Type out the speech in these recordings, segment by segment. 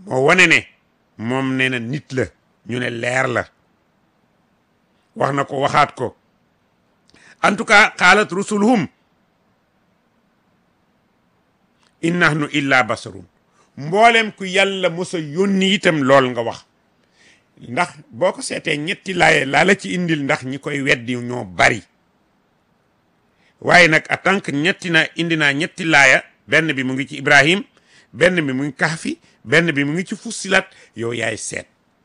moo wane ne moom nee na nit la ñu ne leer la wax na ko waxaat ko en tout cas qaalat rusuluhum in nahnu illa basarun mboolem ku yàlla mos a yónni itam lool nga wax ndax boo ko seetee ñetti laaye laa la ci indil ndax ñi koy weddi ñoo bari waaye nag en tant que ñetti na indi naa ñetti laaya benn bi mu ngi ci Ibrahim benn bi mu ngi Kahfi benn bi mu ngi ci Fussilat yow yaay seet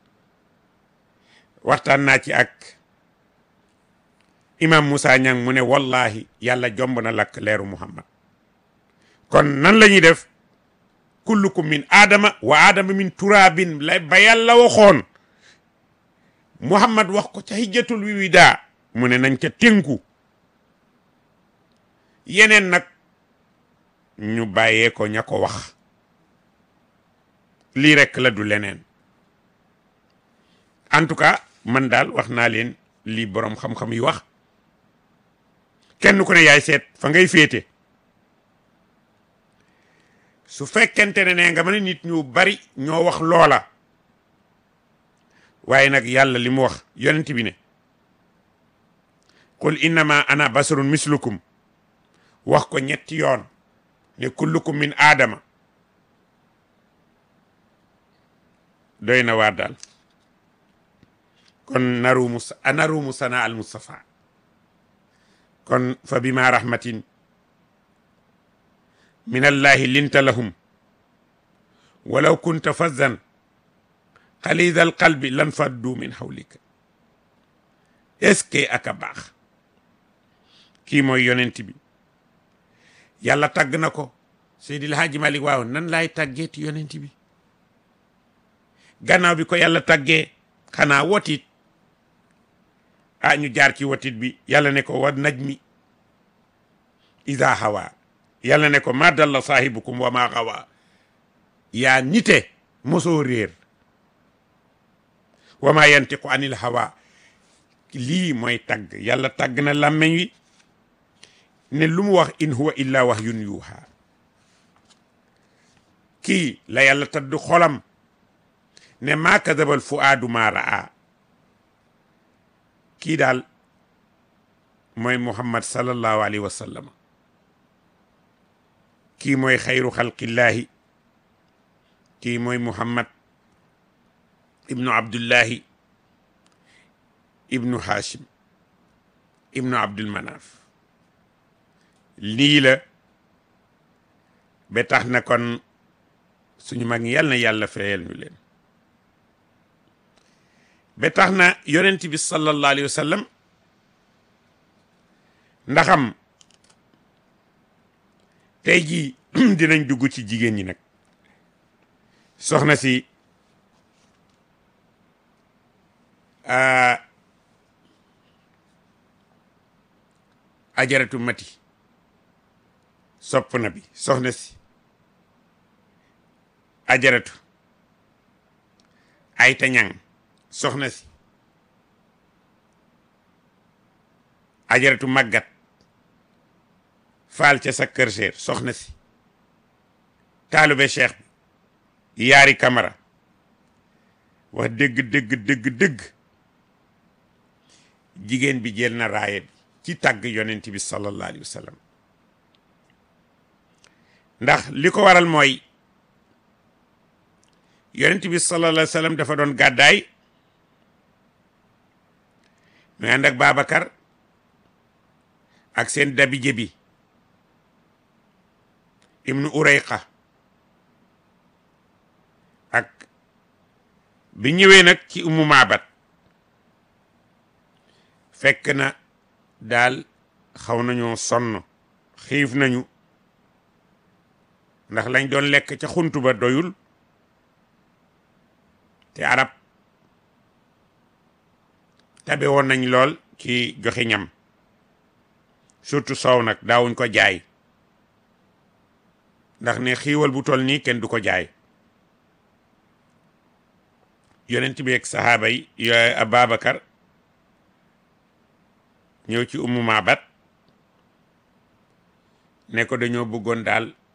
waxtaan naa ci ak imam Moussa Niang mu ne wallahi yàlla jomb na lakk leeru Muhammad kon nan la ñuy def kullukum min aadama wa aadama min turaabin la ba yàlla waxoon Muhammad wax ko ca hijjatul wiwida mu ne nañ ca tënku yeneen nag ñu bàyyee ko ña ko wax lii rekk la du leneen en tout cas man daal wax naa leen lii boroom xam-xam yi wax kenn ku ne yaay seet fa ngay féete su fekkente ne ne nga ma ne nit ñu bari ñoo wax loola waaye nag yàlla li mu wax yonent bi ne qul innama ana basarun mislukum wax ko ñetti yoon ne kullukum min aadama doy na waar daal kon narumu narumu sana al mustafa kon fa bima rahmatin min allahi linta lahum walaw kunta fazzan xalida al qalbi lan faddu min hawlika est-ce que aka baax kii mooy yonent bi yàlla tàgg na ko Seydil Haaji Malik waaw nan laay tàggeeti yonent bi gannaaw bi ko yàlla tàggee xanaa wotit ah ñu jaar ci wotit bi yàlla ne ko wa najmi ida hawa yàlla ne ko ma dalla saahibukum wa ma xawa yaa nite mosoo réer wa ma yantiqu anil hawa lii mooy tàgg yàlla tàgg na làmmeñ wi ne lu mu wax in huwa illa wahyun yuuha kii la yàlla tadd xolam ne maa kadabal fuaadu maa raa kii daal mooy muhammad sallallahu alayhi wa sallam kii mooy xayru xalqillaahi kii mooy muhammad ibnu abdullahi ibnu hashim ibnu abdul manaf lii la ba tax na kon suñu mag ñi yàlla na yàlla fayal ñu leen ba tax na yonent bi sallallahu alayhi wa sallam ndaxam tey jii dinañ dugg ci jigéen ñi nag soxna si ajaratu mati sopp na bi soxna si ajaratu ayta ñang soxna si ajaratu màggat faal ca sa kër seer soxna si taalube cheikh bi yaari kamara wax dëgg dëgg dëgg dëgg jigéen bi jël na raaya bi ci tàgg yonent bi sallallahu alayhi wa sallam ndax li ko waral mooy yonent bi sallallahu alayhi wa sallam dafa doon gàddaay mu ànd ak Babacar ak seen dabije bi ibnu Urayqa ak bi ñëwee nag ci umu maabat fekk na daal xaw nañoo sonn xiif nañu ndax lañ doon lekk ca xuntu ba doyul te arab tabe woon nañ lool ci joxe ñam surtout soow nag daawuñ ko jaay ndax ne xiiwal bu toll nii kenn du ko jaay yonent bi ak sahaaba yi yooyu Ababacar ñëw ci ummu maabat ne ko dañoo bëggoon daal